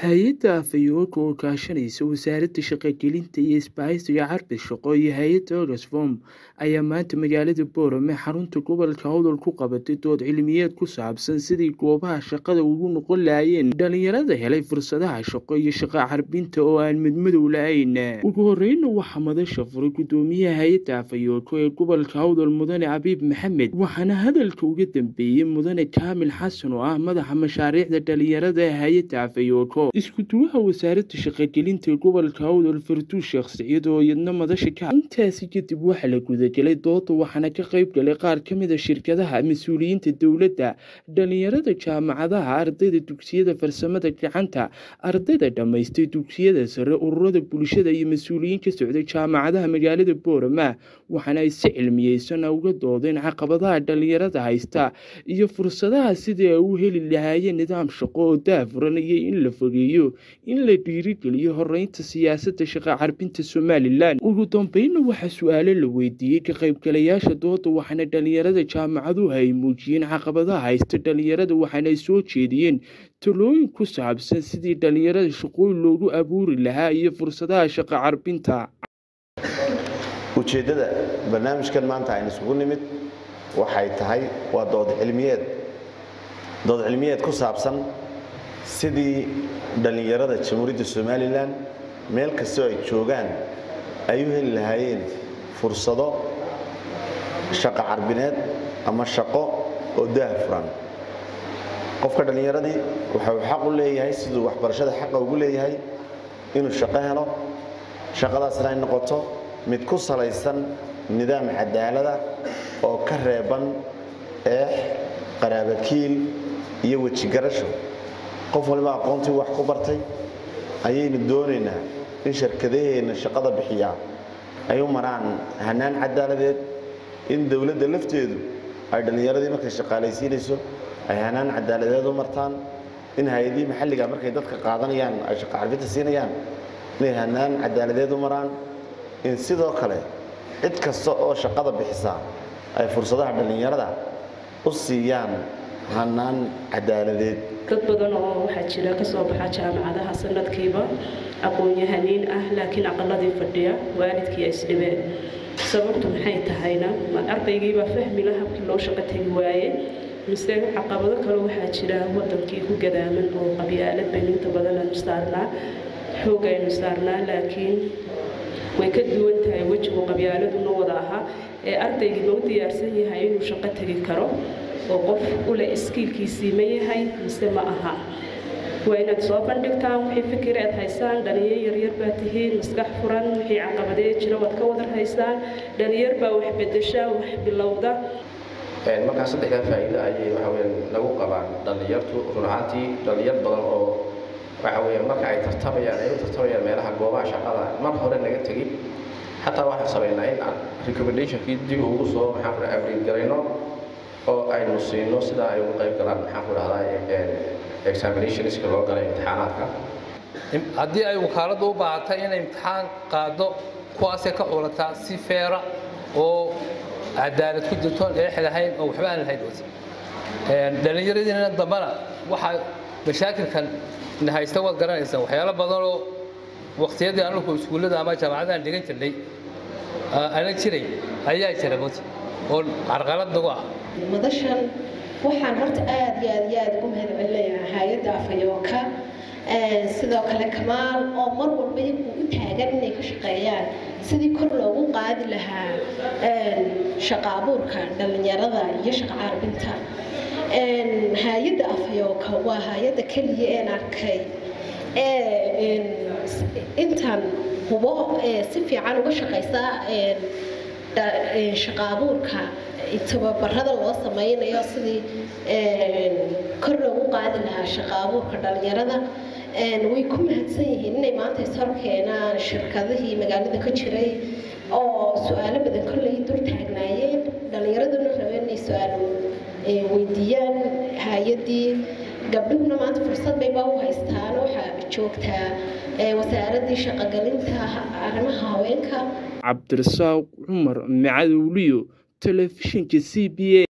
hay-adda afayooga oo kaashanaysa wasaaradda shaqogelinta iyo isbahaysiga carbi shaqo iyo hay-adda oxfom ayaa maanta magaalada boorame xarunta gobolka howdal ku qabatay dood cilmiyeed ku saabsan sidii goobaha shaqada ugu noqon lahaayeen dhalinyarada helay fursadaha shaqo iyo shaqo carbinta oo aan midmadow lahayn ugu horeyna waxaa madasha furay gudoomiyaha hay-adda afayoogo ee gobolka howdal mudane cabiib maxamed waxaana hadalka uga dambeeyey mudane kaamil xasan oo ah madaxa mashaariicda dhalinyarada ee hay-adda afayoogo isku-duwaha wasaaradda shaqogelinta gobolka howdal farduus sheekh siciid oo iyadna madasha ka intaasi kadib waxaa la gudagelay dooda waxaana ka qayb galay qaar ka mid a shirkadaha mas-uuliyiinta dowladda dhalinyarada jaamacadaha ardayda dugsiyada farsamada gacanta ardayda dhammaystay dugsiyada sare ururada bulshada iyo mas-uuliyiin ka socday jaamacadaha magaalada boorama waxaana ay si cilmiyeysan uga doodeen caqabadaha dhalinyarada haysta iyo fursadaha sidii ay u heli lahaayeen nidaam shaqo oo daafuranaya in la fogeeyo in la dhiirigeliyo horeynta siyaasadda shaqa carbinta somalilan ugu dambeynna waxaa su-aalo la weydiiyey ka qaybgalayaasha dooda waxaana dhalinyarada jaamacaduhu ay muujiyeen caqabadaha haysta dhalinyarada waxaana ay soo jeediyeen talooyin ku saabsan sidii dhalinyarada shaqooyin loogu abuuri lahaa iyo fursadaha shaqa carbinta ujeeddada barnaamijkan maanta aynu isugu nimid waxay tahay waa dood cilmiyeed dood cilmiyeed ku saabsan sidii dhallinyarada jamhuuriyadda somalilan meel kastoo ay joogaan ay u heli lahaayeen fursado shaqo carbineed ama shaqo oo daah furan qofka dhallinyaradii waxau xaq u leeyahay siduu waxbarashada xaqa ugu leeyahay inuu shaqo helo shaqadaasna ay noqoto mid ku salaysan nidaam cadaalada oo ka reeban eex qaraabakiil iyo wejigarasho qof waliba aqoontii wax ku bartay ayaynu doonaynaa in shirkadaheenna shaqada bixiyaa ay u maraan hanaan cadaaladeed in dowladda lafteedu ay dhallinyaradii markay shaqaalaysiinayso ay hanaan cadaaladeed u martaan in hay-adihii maxalliga markay dadka qaadanayaan ay shaqo carbinta siinayaan inay hanaan cadaaladeed u maraan in sidoo kale cid kasta oo shaqada bixisa ay fursadaha dhallinyarada u siiyaan hanaan cadaaladeed dad badan oo waxaa jira ka soo baxa jaamacadaha sanadkiiba aqoon-yahaniin ah laakiin aqaladii fadhiya waalidkii isdhibeen sababtu maxay tahayna ardaygiibaa fahmila habkii loo shaqo tegi waaye mise caqabado kale waxaa jira wadankii ku gadaaman oo qabyaalad baynu inta badan aynu saarnaa xoog aynu saarnaa laakiin way ka duwan tahay wejigu qabyaaladuna wada ahaa ee ardaygii ma u diyaarsan yahay inuu shaqo tegi karo oo qof ule iskiilkiisii ma yahay mise ma aha waa inaad soo bandhigtaan wixii fikir aad haysaan dhalinyar yaryar baa tihiin maskax furan wixii caqabadee jira waad ka wadar haysaan dhalinyar baa wax bedesha wax bilowda markaa saddexdaa faa'iido ayay waxa weyaan lagu qabaan dhallinyartu run ahaantii dhallinyar badan oo waxa weeyaan marka ay tartamayaan ay u tartamayaan meelaha goobaha shaqada mar hore naga tegin xataa waxaan samaynaa in aan recommendationkii dib ugu soo maxaan ku abriil garayno oo aynu siino sidaa ay uga qayb galaan maxaan ku dhahdaa examinationska loo galay imtixaanaadka haddii ay wakaaladdu u baahatay inay imtixaan qaado kuwaasay ka culataa si feera oo cadaalad ku jirtoon eex lahayn oo waxba aan lahayn dhallinyaradiina dambana waxaa mashaakilkan haysta waad garanaysaa waxyaalo badanoo waqtiyadii anugu iskuullada ama jaamacadahan dhigan jirnay ana jiray ayaa jira mut oo carqalad nagu ah madashan waxaan horta aad iyo aad iyo aad ugu mahad celinayaa hay-adda afayooka sidoo kale kamaal oo mar walba iyagu u taagan inay ka shaqeeyaan sidii kor loogu qaadi lahaa shaqa abuurka dhallinyarada iyo shaqa carbinta hay-adda afayooka waa hay-adda keliya een arkay intan hubo si fiican uga shaqaysa shaqa abuurka tababarada loo sameynayo sidii kor loogu qaadi lahaa shaqa abuurka dhalinyarada way ku mahadsan yihiin inay maanta ishorkeenaan shirkadihii magaalada ka jiray oo su-aalo badan kolley dul taagnaayeen dhalinyaraduna rabeen inay su-aalo weydiiyaan hay-adii gabdhuhuna maanta fursad bayba u haystaan waxaa joogtaa wasaaradii shaqogelinta arrimaha haweenka cabdirasaaq cumar macadowliyo telefishinka c b a